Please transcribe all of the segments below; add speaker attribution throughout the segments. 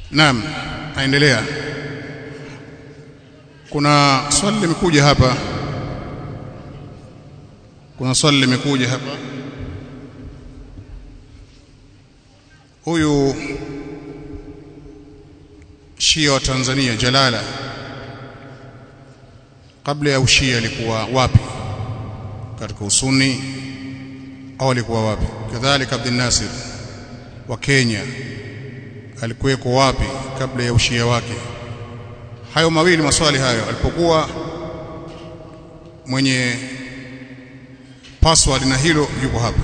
Speaker 1: Naam, naendelea. Kuna swali limekuja hapa. Kuna swali limekuja hapa. Huyu Shia wa Tanzania Jalala kabla ya ushia alikuwa wapi? Katika usuni au alikuwa wapi? Kadhalika Abdul Nasir wa Kenya alikuweko wapi kabla ya ushia wake? Hayo mawili maswali hayo, alipokuwa mwenye password na hilo yuko hapa.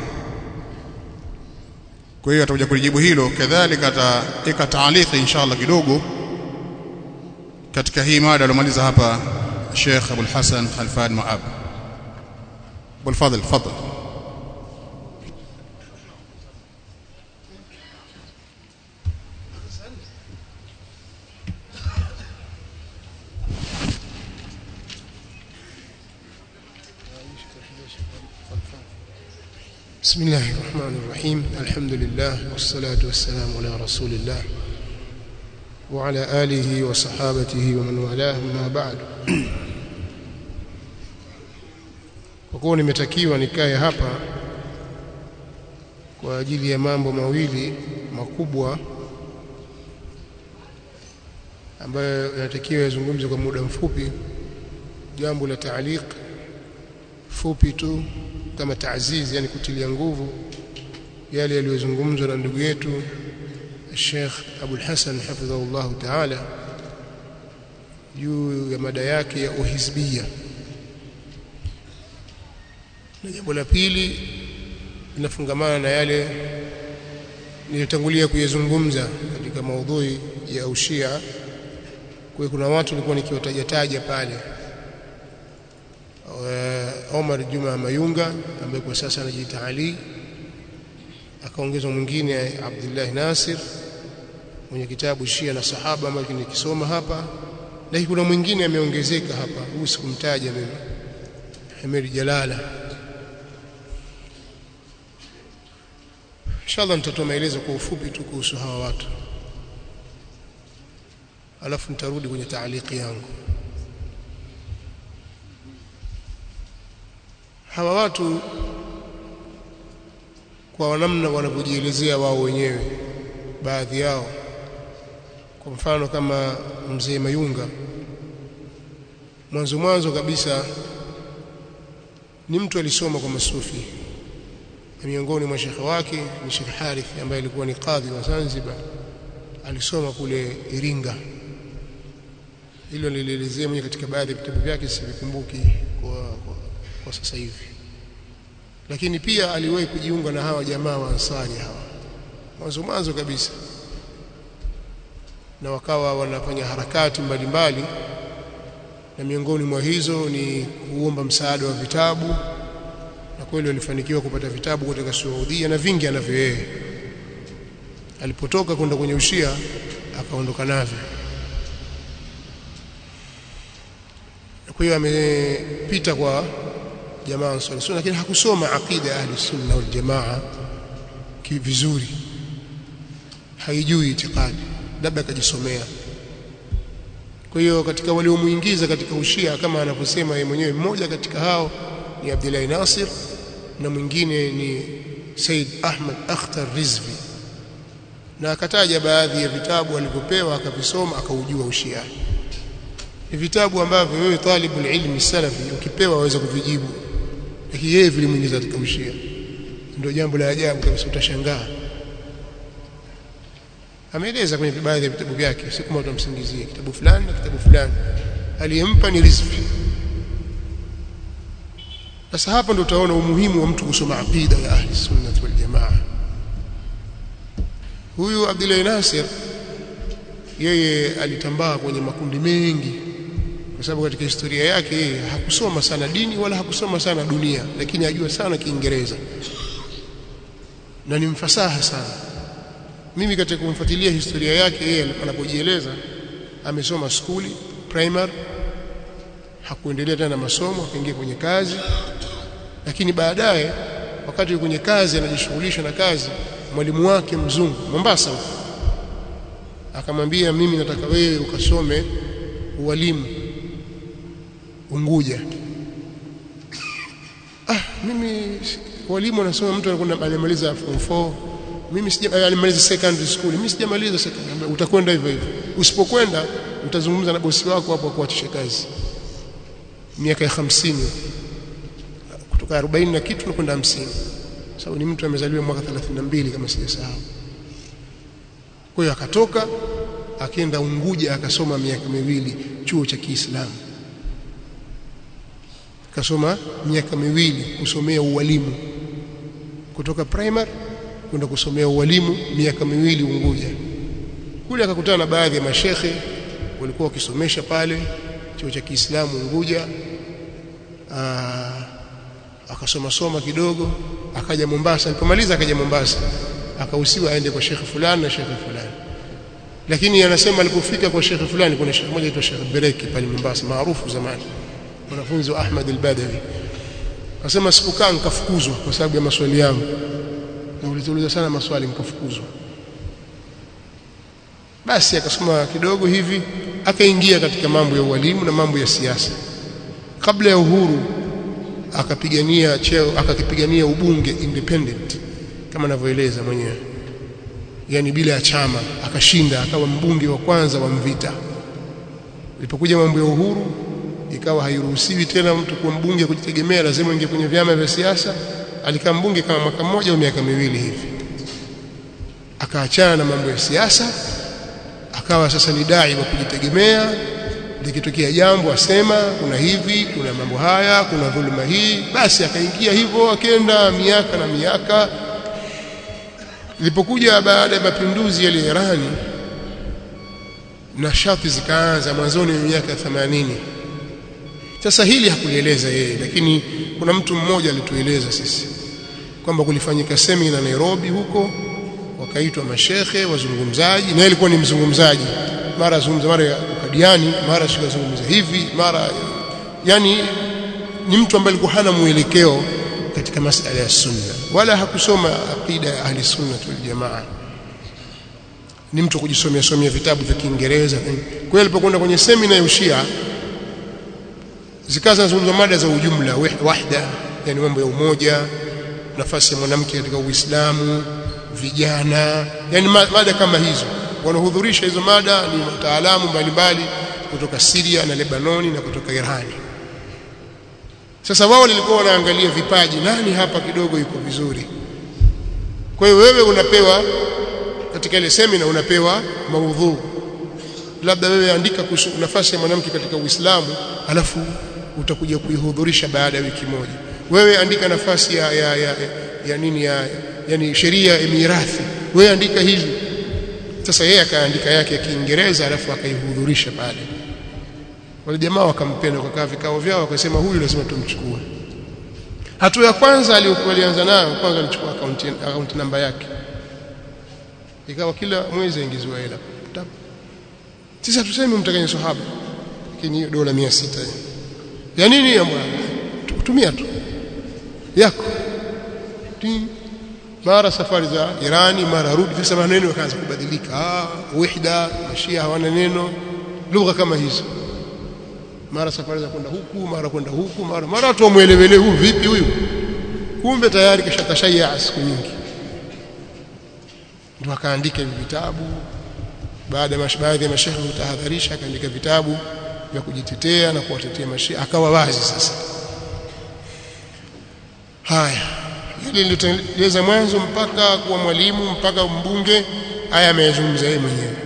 Speaker 1: Kwa hiyo atakuja kulijibu hilo, kadhalika ataweka taaliki inshallah kidogo katika hii mada aliyomaliza hapa Sheikh Abul Hasan Khalfan Maab. Bilfadl, tafadhal.
Speaker 2: بسم الله الرحمن الرحيم الحمد لله والصلاة والسلام على رسول الله وعلى آله وصحابته ومن والاه ما بعد kwa kuwa nimetakiwa nikae hapa kwa ajili ya mambo mawili makubwa ambayo yanatakiwa yazungumze kwa muda mfupi jambo la taaliq fupi tu kama taazizi yani kutilia nguvu yale yaliyozungumzwa na ndugu yetu Sheikh Abul Hasan hafidhahullah ta'ala juu ya mada yake ya uhizbia na jambo la pili linafungamana na yale nilitangulia kuyazungumza katika maudhui ya ushia kwa kuna watu nilikuwa nikiwatajataja pale Omar Juma Mayunga ambaye kwa sasa anajiita Ali akaongezwa mwingine Abdullah Nasir mwenye kitabu Shia na Sahaba ambacho nikisoma hapa na kuna mwingine ameongezeka hapa huyu sikumtaja mimi Hamid Jalala Inshallah nitatoa maelezo kwa ufupi tu kuhusu hawa watu alafu nitarudi kwenye taaliki yangu hawa watu kwa namna wanavyojielezea wao wenyewe baadhi yao kwa mfano kama mzee Mayunga mwanzo mwanzo kabisa ni mtu alisoma kwa masufi na miongoni mwa shekhe wake ni Sheikh Harith ambaye alikuwa ni kadhi wa Zanzibar alisoma kule Iringa hilo nilielezea mwenye katika baadhi ya vitabu vyake sivikumbuki kwa, kwa kwa sasa hivi lakini pia aliwahi kujiunga na hawa jamaa wa Ansari hawa mwanzo mwanzo kabisa na wakawa wanafanya harakati mbalimbali mbali, na miongoni mwa hizo ni kuomba msaada wa vitabu na kweli walifanikiwa kupata vitabu kutoka Saudia na vingi anavyo yeye alipotoka kwenda kwenye ushia akaondoka navyo kwa hiyo amepita kwa jamaa ansari sunna lakini hakusoma aqida ya ahli sunna wal jamaa vizuri haijui itikadi labda akajisomea kwa hiyo katika waliomuingiza katika ushia kama anavyosema yeye mwenyewe mmoja katika hao ni Abdullah Nasir na mwingine ni Said Ahmad Akhtar Rizvi na akataja baadhi ya vitabu alivyopewa akavisoma akaujua ushia ni vitabu ambavyo wewe talibul ilmi salafi ukipewa waweza kuvijibu lakini yeye vilimuingiza katika ushia ndio jambo la ajabu kabisa utashangaa ameeleza kwenye baadhi ya vitabu vyake si kama utamsingizia kitabu fulani na kitabu fulani aliyempa ni riziki sasa hapa ndio utaona umuhimu wa mtu kusoma aqida ya ahli sunna wal jamaa huyu Abdullah Nasir yeye alitambaa kwenye makundi mengi kwa sababu katika historia yake yeye hakusoma sana dini wala hakusoma sana dunia lakini ajua sana Kiingereza na ni mfasaha sana mimi katika kumfuatilia historia yake yeye anapojieleza amesoma skuli primary hakuendelea tena masomo akaingia kwenye kazi lakini baadaye wakati yuko kwenye kazi anajishughulisha na kazi mwalimu wake mzungu Mombasa akamwambia mimi nataka wewe ukasome ualimu Unguja ah mimi walimu wanasoma mtu anakwenda alimaliza form 4 mimi sija alimaliza secondary school mimi sijamaliza secondary utakwenda hivyo hivyo usipokwenda utazungumza na bosi wako hapo kuachisha kazi miaka ya 50 kutoka 40 na kitu nakwenda 50 sababu ni mtu amezaliwa mwaka 32 kama sijasahau kwa hiyo akatoka akaenda Unguja akasoma miaka miwili chuo cha Kiislamu akasoma miaka miwili kusomea ualimu kutoka primary kwenda kusomea ualimu miaka miwili Unguja kule akakutana na baadhi ya mashekhe walikuwa wakisomesha pale chuo cha Kiislamu Unguja Aa, akasoma soma kidogo akaja Mombasa alipomaliza akaja Mombasa akahusiwa aende kwa shekhe fulani na shekhe fulani lakini anasema alipofika kwa shekhe fulani kuna shekhe mmoja aitwa Sheikh Bereki pale Mombasa maarufu zamani mwanafunzi wa Ahmad al-Badawi akasema sikukaa nikafukuzwa kwa sababu ya maswali yangu na ulituuliza sana maswali nikafukuzwa basi akasoma kidogo hivi akaingia katika mambo ya ualimu na mambo ya siasa kabla ya uhuru akapigania cheo akakipigania ubunge independent kama anavyoeleza mwenyewe yani bila ya chama akashinda akawa mbunge wa kwanza wa Mvita ilipokuja mambo ya uhuru ikawa hairuhusiwi tena mtu kuwa mbunge kujitegemea lazima ingie kwenye vyama vya siasa alikaa mbunge kama mwaka mmoja au miaka miwili hivi akaachana na mambo ya siasa akawa sasa ni dai wa kujitegemea likitokea jambo asema kuna hivi kuna mambo haya kuna dhuluma hii basi akaingia hivyo akaenda miaka na miaka ilipokuja baada ya mapinduzi yale Irani na shati zikaanza mwanzoni wa miaka 80 sasa hili hakulieleza yeye lakini kuna mtu mmoja alitueleza sisi kwamba kulifanyika semina Nairobi huko wakaitwa mashekhe wazungumzaji na alikuwa ni mzungumzaji mara zungumza mara ukadiani mara sikazungumza hivi mara yani ni mtu ambaye alikuwa hana mwelekeo katika masala ya sunna wala hakusoma aqida ya ahli sunna wal jamaa ni mtu kujisomea somea vitabu vya Kiingereza kwa hiyo alipokwenda kwenye semina ya ushia zikaza zungumza mada za ujumla wahda yani mambo ya umoja nafasi ya mwanamke katika Uislamu vijana yani mada kama hizo wanahudhurisha hizo mada ni wataalamu mbalimbali kutoka Syria na Lebanoni na kutoka Irani sasa wao walikuwa wanaangalia vipaji nani hapa kidogo yuko vizuri kwa hiyo wewe unapewa katika ile semina unapewa maudhu labda wewe andika kuhusu nafasi ya mwanamke katika Uislamu alafu utakuja kuihudhurisha baada ya wiki moja wewe andika nafasi ya ya, ya, ya nini ya yani sheria ya mirathi wewe andika hivi sasa yeye akaandika yake ya Kiingereza alafu akaihudhurisha pale wale jamaa wakampenda wakakaa vikao vyao wakasema huyu lazima tumchukue hatua ya kwanza aliyokuwa nayo kwanza alichukua account account namba yake ikawa kila mwezi aingiziwa hela sisi hatusemi mtakanye sahaba lakini hiyo dola 600 ya nini ya bwana tumia tu yako mara safari za Irani mara rudi sasa maneno yakaanza kubadilika ah wahda mashia hawana neno lugha kama hizo mara safari za kwenda huku mara kwenda huku mara mara watu wamuelewele huyu vipi huyu kumbe tayari kishatashaya siku nyingi ndio akaandika hivi vitabu baada ya baadhi ya mashehe kutahadharisha akaandika vitabu vya kujitetea na kuwatetea mashia akawa wazi sasa haya hili niliteleza mwanzo mpaka kuwa mwalimu mpaka mbunge haya ameyazungumza yeye mwenyewe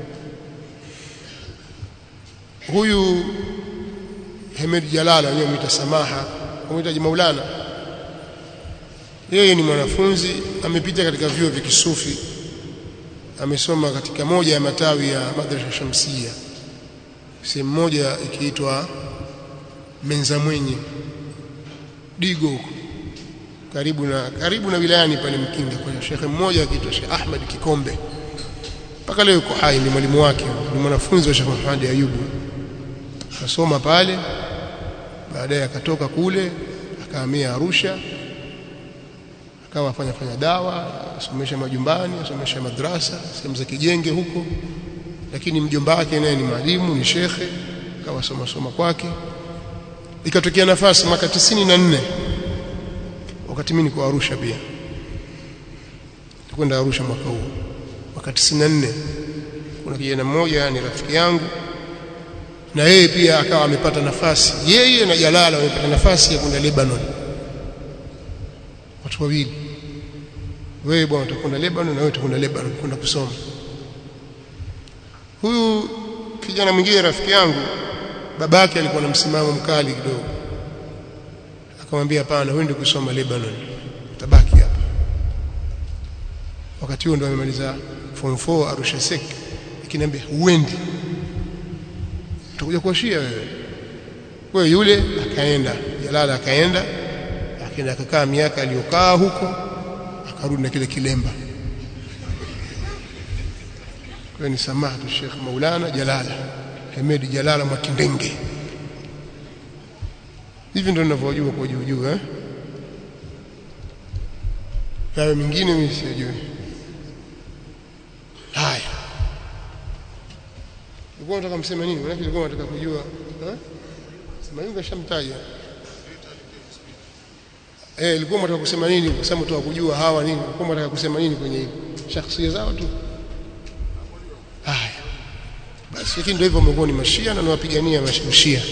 Speaker 2: huyu Hemed Jalala wenyewe mwita Samaha mwita Maulana yeye ni mwanafunzi amepita katika vyuo vya kisufi amesoma katika moja ya matawi ya madrasa Shamsia sehemu moja ikiitwa Menza Mwenye Digo huko karibu na karibu na wilayani pale Mkinga kwa shekhe mmoja akiitwa Sheikh Ahmad Kikombe mpaka leo yuko hai ni mwalimu wake ni mwanafunzi wa Sheikh Muhammad Ayubu akasoma pale baadaye akatoka kule akahamia Arusha akawa afanya fanya dawa asomesha majumbani asomesha madrasa sehemu za kijenge huko lakini mjomba wake naye ni mwalimu ni shekhe kawa soma soma kwake ikatokea nafasi mwaka 94 wakati mimi niko Arusha pia kwenda Arusha mwaka huo mwaka 94 kuna kijana mmoja ni rafiki yangu na yeye pia akawa amepata nafasi yeye na Jalala wamepata nafasi ya kwenda Lebanon watu wawili wewe bwana utakwenda Lebanon na wewe utakwenda Lebanon kwenda kusoma huyu kijana mwingine rafiki yangu babake alikuwa na msimamo mkali kidogo akamwambia hapana wewe ndio kusoma Lebanon utabaki hapa wakati huo ndo amemaliza form 4 Arusha Sek akiniambia uendi utakuja kuashia wewe wewe yule akaenda Jalala akaenda akaenda akakaa miaka aliyokaa huko akarudi na kile kilemba kwa ni samahatu Sheikh Maulana Jalala Hemedi Jalala Mwakindenge hivi ndio ninavyojua kwa juu juu eh hayo mingine mimi sijui haya ulikuwa unataka mseme nini maana ulikuwa unataka kujua eh sema hiyo kashamtaja eh ilikuwa unataka kusema nini kwa sababu tu kujua hawa nini ulikuwa unataka kusema nini kwenye hili shakhsia zao tu haya basi lakini ndio hivyo wamekuwa ni mashia na nawapigania mashia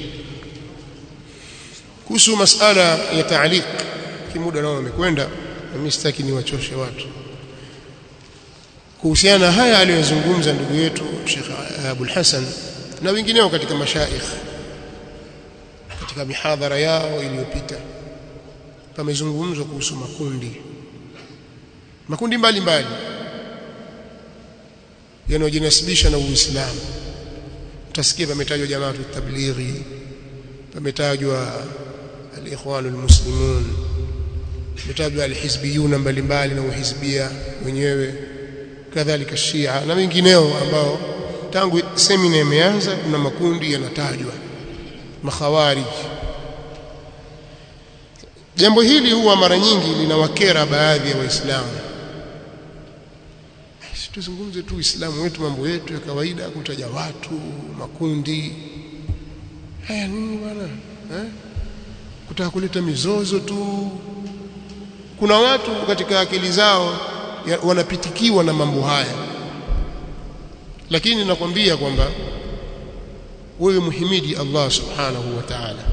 Speaker 2: kuhusu masala ya taaliq kimuda nao wamekwenda na mimi sitaki niwachoshe watu kuhusiana na haya aliyozungumza ndugu yetu Sheikh Abul Hasan na wengineo katika mashaikh katika mihadhara yao iliyopita pamezungumzwa kuhusu makundi makundi mbalimbali yanayojinasibisha na Uislamu utasikia pametajwa jamaatu tablighi pametajwa al-ikhwan al-muslimun pametajwa al-hizbiyuna mbalimbali na uhizbia wenyewe kadhalika Shia na wengineo ambao tangu semina imeanza kuna makundi yanatajwa makhawarij jambo hili huwa mara nyingi linawakera baadhi ya waislamu tuzungumze tu Uislamu wetu mambo yetu ya kawaida kutaja watu makundi haya nini bwana eh kutaka kuleta mizozo tu kuna watu katika akili zao ya, wanapitikiwa na mambo haya lakini nakwambia kwamba wewe muhimidi Allah subhanahu wa ta'ala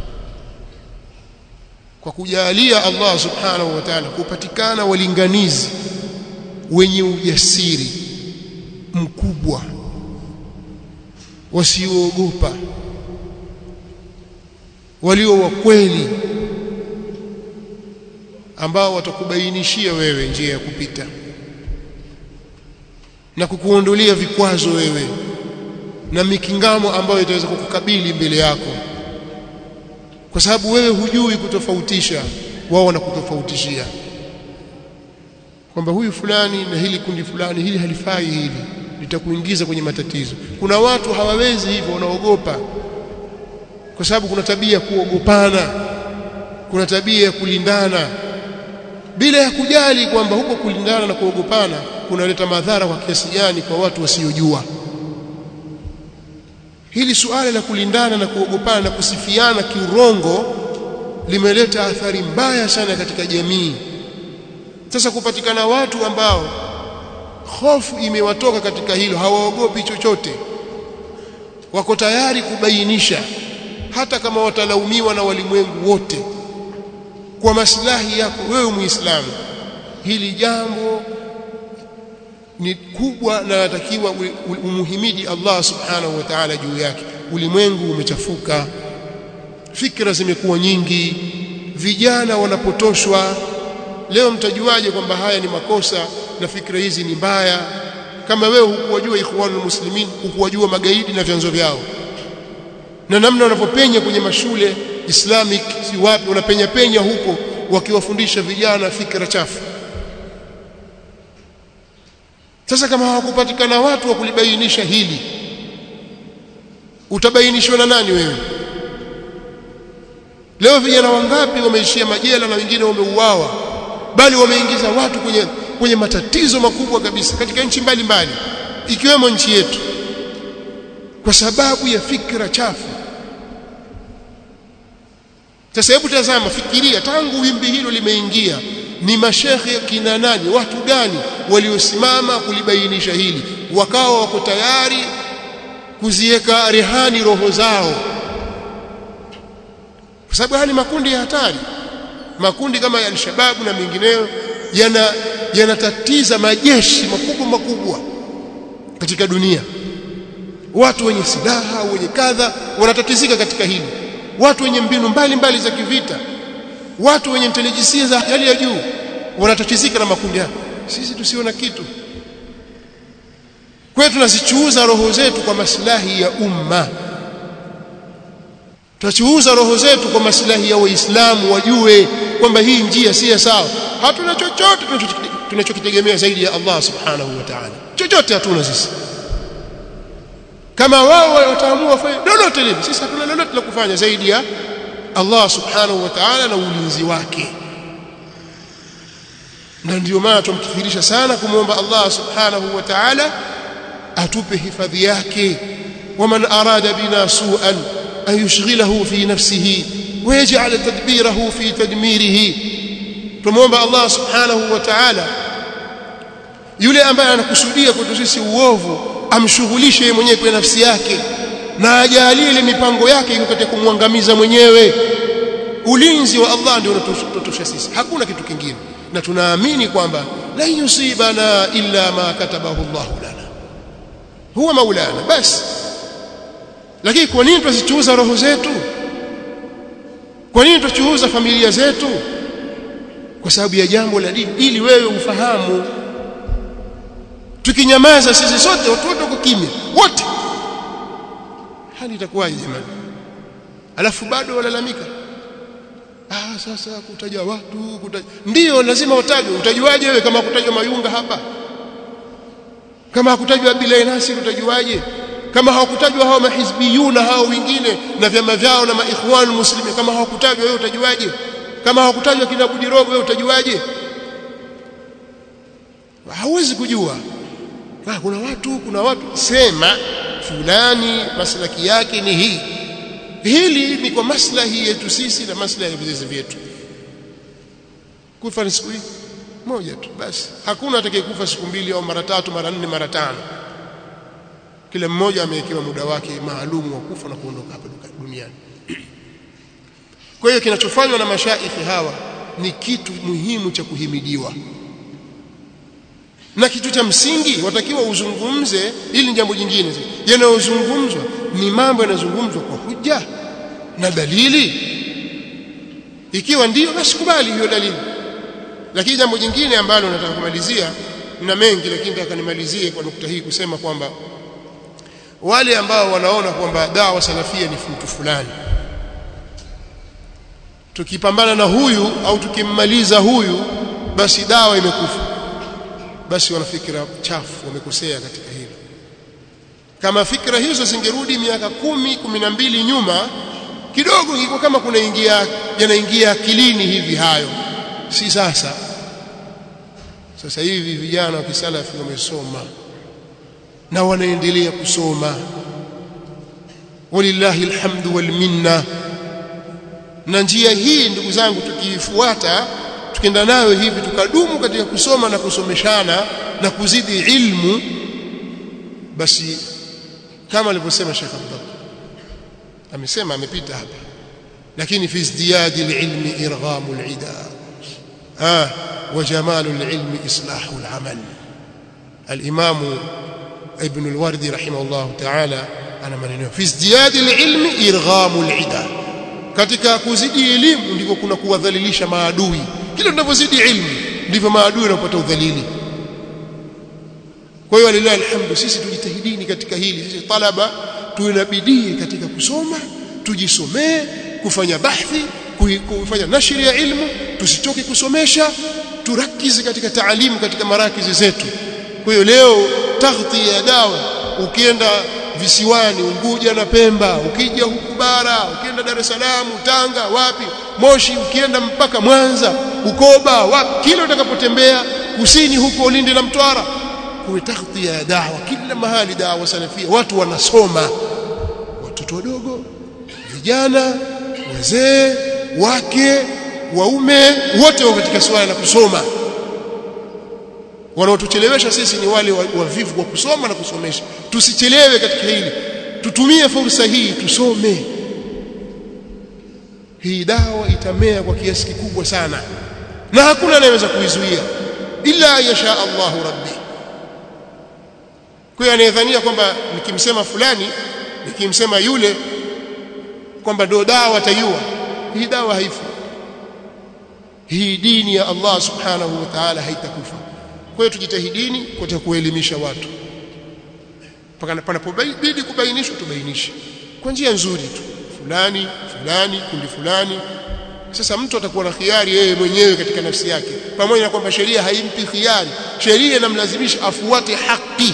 Speaker 2: kwa kujalia Allah subhanahu wa ta'ala kupatikana walinganizi wenye ujasiri mkubwa wasioogopa walio wa kweli ambao watakubainishia wewe njia ya kupita na kukuondolea vikwazo wewe na mikingamo ambayo itaweza kukukabili mbele yako kwa sababu wewe hujui kutofautisha wao wanakutofautishia kwamba huyu fulani na hili kundi fulani hili halifai hili litakuingiza kwenye matatizo kuna watu hawawezi hivyo wanaogopa kwa sababu kuna tabia ya kuogopana kuna tabia ya kulindana bila ya kujali kwamba huko kulindana na kuogopana kunaleta madhara kwa kiasi gani kwa watu wasiojua hili suala la kulindana na kuogopana na kusifiana kiurongo limeleta athari mbaya sana katika jamii sasa kupatikana watu ambao hofu imewatoka katika hilo hawaogopi chochote wako tayari kubainisha hata kama watalaumiwa na walimwengu wote kwa maslahi yako wewe muislamu hili jambo ni kubwa na natakiwa umuhimidi Allah subhanahu wa ta'ala juu yake ulimwengu umechafuka fikra zimekuwa nyingi vijana wanapotoshwa leo mtajuaje kwamba haya ni makosa na fikra hizi ni mbaya kama wewe hukuwajua ikhwanul muslimin hukuwajua magaidi na vyanzo vyao na namna wanavyopenya kwenye mashule islamic si wapi wanapenya penya huko wakiwafundisha vijana fikra chafu sasa kama hawakupatikana watu wa kulibainisha hili utabainishwa na nani wewe leo vijana wangapi wameishia majela na wengine wameuawa bali wameingiza watu kwenye kwenye matatizo makubwa kabisa katika nchi mbalimbali ikiwemo nchi yetu kwa sababu ya fikra chafu sasa hebu tazama fikiria tangu wimbi hilo limeingia ni mashekhe kina nani watu gani waliosimama kulibainisha hili wakawa wako tayari kuziweka rehani roho zao kwa sababu haya ni makundi ya hatari makundi kama ya al-shababu na mengineyo yana yanatatiza majeshi makubwa makubwa katika dunia watu wenye silaha wenye kadha wanatatizika katika hili watu wenye mbinu mbalimbali mbali za kivita watu wenye intelijensia za hali ya juu wanatatizika na makundi haya sisi tusiona kitu kwetu tunazichuuza roho zetu kwa maslahi ya umma tunachuuza roho zetu kwa maslahi ya waislamu wajue kwamba hii njia si sawa hatuna chochote tunachokitegemea zaidi ya Allah subhanahu wa ta'ala chochote hatuna sisi kama wao wataamua wafanye lolote lile sisi hatuna lolote la kufanya zaidi ya Allah subhanahu wa ta'ala na ulinzi wake na ndio maana tumkithirisha sana kumwomba Allah subhanahu wa ta'ala atupe hifadhi yake waman arada bina su'an an yushghilahu fi nafsihi ويجعل تدبيره في تدميره tumomba Allah subhanahu wa ta'ala yule ambaye anakusudia kwetu sisi uovu amshughulishe yeye mwenyewe kwa nafsi yake na ajalie ile mipango yake iko katika kumwangamiza mwenyewe ulinzi wa Allah ndio unatosha sisi hakuna kitu kingine na tunaamini kwamba la yusibana illa ma katabahu Allah lana huwa maulana basi lakini kwa nini tusichuuza roho zetu kwa nini tuchuuza familia zetu kwa sababu ya jambo la dini ili wewe ufahamu tukinyamaza sisi sote watu wote kimya wote hali itakuwaje jamani alafu bado walalamika ah sasa kutaja watu kutaja ndio lazima utajwe utajuaje wewe kama kutajwa mayunga hapa kama hakutajwa Bilal Nasir utajuaje kama hawakutajwa hao mahizbiyuna hao wengine na vyama vyao na maikhwanul muslimin kama hawakutajwa wewe utajuaje kama hawakutajwa kina Budirogo wewe utajuaje hauwezi kujua ah kuna watu kuna watu sema fulani maslaki yake ni hii hili ni kwa maslahi yetu sisi na maslahi ya vizazi vyetu kufa ni siku hii moja tu basi hakuna atakayekufa siku mbili au mara tatu mara nne mara tano kila mmoja amewekewa muda wake maalum wa kufa na kuondoka hapa duniani kwa hiyo kinachofanywa na mashaikhi hawa ni kitu muhimu cha kuhimidiwa na kitu cha msingi watakiwa uzungumze ili jambo jingine yanayozungumzwa ni mambo yanayozungumzwa kwa hujja na dalili ikiwa ndiyo basi kubali hiyo dalili lakini jambo jingine ambalo nataka kumalizia na mengi lakini nataka nimalizie kwa nukta hii kusema kwamba wale ambao wanaona kwamba dawa salafia ni mtu fulani tukipambana na huyu au tukimmaliza huyu basi dawa imekufa basi wana fikra chafu wamekosea katika hilo kama fikra hizo zingerudi miaka kumi kumi na mbili nyuma kidogo ingekuwa kama kuna ingia yanaingia akilini hivi hayo si sasa sasa hivi vijana wa kisalafi wamesoma na wanaendelea kusoma walillahi alhamdu wal minna na njia hii ndugu zangu tukiifuata tukienda nayo hivi tukadumu katika kusoma na kusomeshana na kuzidi ilmu basi kama alivyosema Sheikh Abdullah amesema amepita hapa lakini fi izdiyadi alilmi irghamu alida ah wa jamalu alilmi islahu alamal الامام ابن الوردي رحمه الله تعالى ana maneno fi izdiyadi alilmi irghamu alida katika kuzidi elimu ndiko kuna kuwadhalilisha maadui kila tunavyozidi ilmu ndivyo maadui wanapata udhalili kwa hiyo lillahi alhamdu sisi tujitahidini katika hili sisi talaba tuwe na bidii katika kusoma tujisomee kufanya bahthi kufanya nashri ya ilmu tusichoke kusomesha turakizi katika taalimu katika marakizi zetu kwa hiyo leo taghti ya dawa ukienda visiwani Unguja na Pemba ukija huku bara ukienda Dar es Salaam Tanga wapi Moshi ukienda mpaka Mwanza Ukoba wapi kila utakapotembea kusini huko Lindi na Mtwara kuwe taghtia ya dawa kila mahali dawa salafia watu wanasoma watoto wadogo vijana wazee wake waume wote wako katika swala la kusoma wanaotuchelewesha sisi ni wale wavivu wa kusoma na kusomesha tusichelewe katika hili tutumie fursa hii tusome hii dawa itamea kwa kiasi kikubwa sana na hakuna anayeweza kuizuia illa yasha Allahu rabbi kwa hiyo anayedhania kwamba nikimsema fulani nikimsema yule kwamba ndio dawa ataiua hii dawa haifi hii dini ya Allah subhanahu wa ta'ala haitakufa kwa hiyo tujitahidini kwa kuelimisha watu mpaka panapobidi kubainishwa tubainishe kwa njia nzuri tu fulani fulani kundi fulani sasa mtu atakuwa na khiari yeye mwenyewe katika nafsi yake pamoja na kwamba sheria haimpi khiari sheria inamlazimisha afuate haki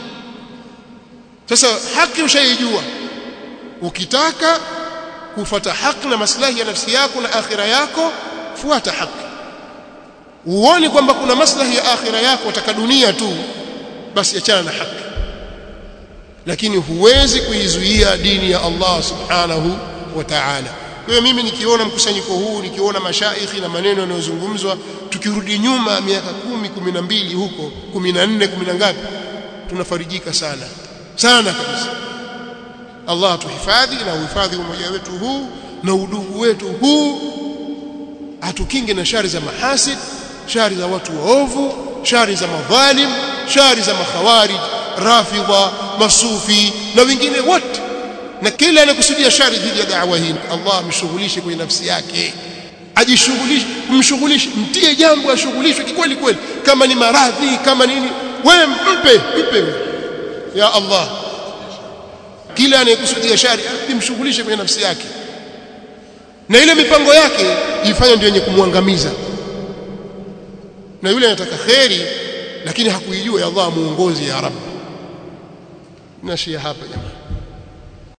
Speaker 2: sasa haki ushaijua ukitaka kufuata haki na maslahi ya nafsi yako na akhira yako fuata haki uone kwamba kuna maslahi ya akhira yako wataka dunia tu basi achana na haki lakini huwezi kuizuia dini ya Allah subhanahu wa ta'ala kwa hiyo mimi nikiona mkusanyiko huu nikiona mashaikhi na maneno yanayozungumzwa tukirudi nyuma miaka kumi kumi na mbili huko kumi na nne kumi na ngapi tunafarijika sana sana kabisa Allah tuhifadhi na uhifadhi umoja wetu huu na udugu wetu huu atukinge na shari za mahasid shari za watu waovu shari za madhalim shari za makhawarij rafidha masufi na wengine wote na kila anakusudia shari dhidi ya da'wa hii Allah amshughulishe kwenye nafsi yake ajishughulishe mshughulishe mtie jambo ashughulishwe kikweli kweli kama ni maradhi kama nini wewe mpe mpe ya Allah kila anayekusudia shari imshughulishe kwenye nafsi yake na ile mipango yake ifanye ndio yenye kumwangamiza na yule anataka kheri lakini hakuijua ya Allah muongozi ya Rabb nashia hapa jamaa